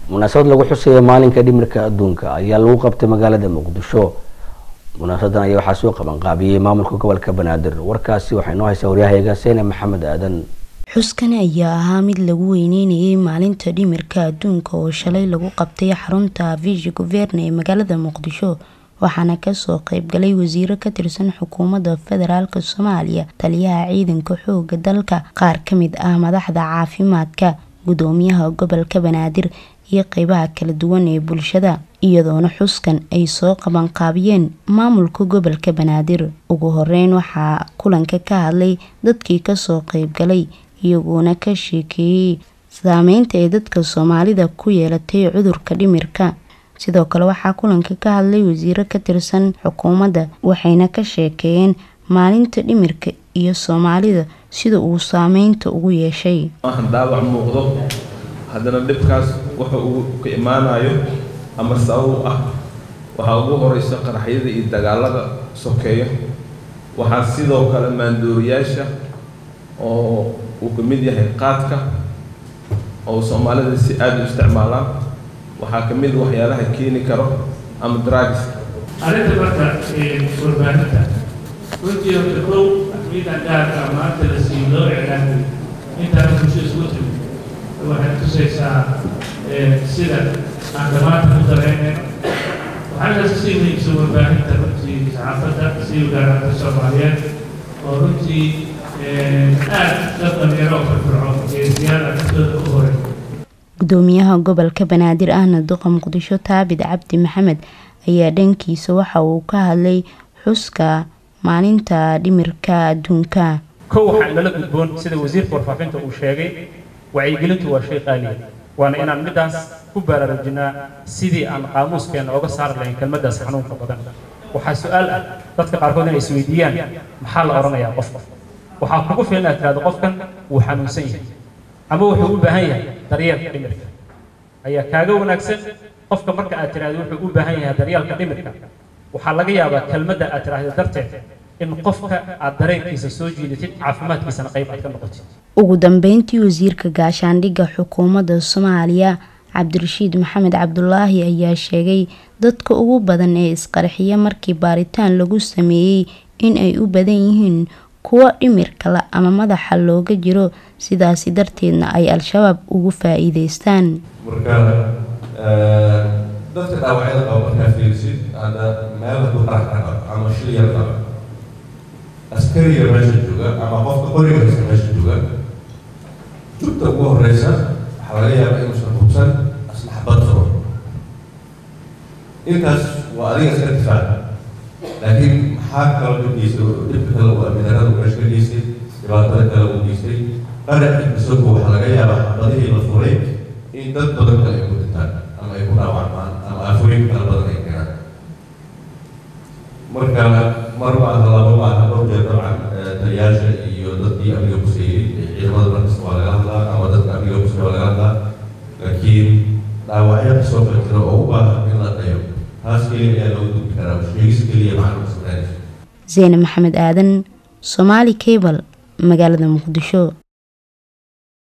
munaasabad lagu xuseeya maalinka dhimirka adduunka ayaa lagu qabtay magaalada muqdisho munaasabadan ayaa waxaa soo qabanqaabiyey maamulka gobolka banaadir warkaasi waxaa inoo haysaa waryahayaga seene maxamed aadan xuskani ayaa ahaa mid lagu weyneynayay maalinta dhimirka adduunka oo shalay lagu qabtay xarunta vishi guverne ee magaalada muqdisho waxaana kasoo qeybgalay wasiiro ka tirsan xukuumadda federaalk soomaaliya taliyaha ciidanka xooga dalka qaar kamid ah madaxda caafimaadka gudoomiyaha gobolka banaadir iyo qeybaha kala duwan ee bulshada iyadoona xuskan ay soo qabanqaabiyeen maamulka gobolka banaadir ugu horeyn waxaa kulanka ka hadlay dadkii kasoo qeybgalay iyagoona ka sheekeeyey saameynta ay dadka soomaalida ku yeelatay cudurka dhimirka sidoo kale waxaa kulanka ka hadlay wasiiro ka tirsan xukuumadda waxayna ka sheekeeyeen maalinta dhimirka iyo soomaalida sida uu saameynta ugu yeeshay maahan dhaawac muuqdo haddana dhibkaas wuxa uu ka imaanayo ama sabab u ah waxaa ugu horeysa qaraxyada iyo dagaalada sokeeyo waxaa sidoo kale maandooriyaasha oo uu ka mid yahay qaadka oo soomaalida si aada u isticmaalaan waxaa ka mid waxyaalaha keeni karo ama drugs arrinta marka warbaahinta runtii horta kow axmiidan gaarka maanta la siiyo loo iclaamay intaana bulsho isku timid waxay tusaysaa sida aan dhammaanta ku dareynayno waxaa la sii muhiimsan warbaahinta runtii saxaafadda sii gaaranta soomaaliyeed oo runtii aad dad dhalinyaro firfircoon ee siyaada naftooda u horay gudoomiyaha gobolka banaadir ahna duqa muqdisho taabid cabdi maxamed ayaa dhankiisa waxa uu ka hadlay xuska maalinta dhimirka adduunka kow waxaa inala gudboon sida wasiirka warfaafinta uu sheegay wacyigelintu waa shay qaaliya waana inaan middaas ku baraarujinaa sidii aan qaamuuskeena oga saari lahayn kelmaddaas xanuunka badan waxaa su-aal ah dadka qaarkood inay isweydiiyaan maxaa la odhanayaa qofka waxaa kugu filan inaad tirahdo qofkan wuu xanuunsan yahay ama wuxuu u baahan yahay daryeelka dhimirka ayaa kaaga wanaagsan qofka marka aad tiraahdo wuxuu u baahan yahay daryeelka dhimirka waxaa laga yaabaa kelmadda aad tiraahdo darteed in qofka aad dareenkiisa soo jiidatid caafimaadkiisana qayb aad ka noqotid ugu dambeyntii wasiirka gaashaandhigga xukuumadda soomaaliya cabdirashiid maxamed cabdulaahi ayaa sheegay dadka ugu badan ee isqarxiya markii baaritaan lagu sameeyey in ay u badan yihiin kuwo dhimirkala ama madaxa looga jiro sidaasi darteedna ay al-shabaab ugu faa-iideystaan marka dadka dhaawacyada qaba markaa fiirsid hadda meel hadduu qarax ka qabo ama shil yar qaba askariga meesha jooga ama qofka qoriga haysta meesha jooga jugta ugu horeysa waxaa laga yaabaa inuusan hubsan aslaxbad furo intaas waa adiga iska difaac laakiin maxaa kaloo ka geystay dhibka kale waa midarada meesha ka geystay dhibaatada kale uu geystay qarax isagu waxaa laga yaabaa xabadihii la furay in dad badan kale ay ku dhintaan ama ay ku dhaawacmaan ama aafooyin kala badan ay keenaan marka mar maaha laba maaha dhowr jeer dabcan taliyaasha iyo dadkii amniga kuseeyey ciidamada markasta waa laga hadlaa ama dadka amniga kuseey waa laga hadlaa laakiin dhaawacyo kasoo kala jira oo u baahan in la dhayo taas keliya ayaa loogu gudbi karaa sheegis keliya macna kusugnaanaysa zeyne maxamed aadan somaali cable magaalada muqdisho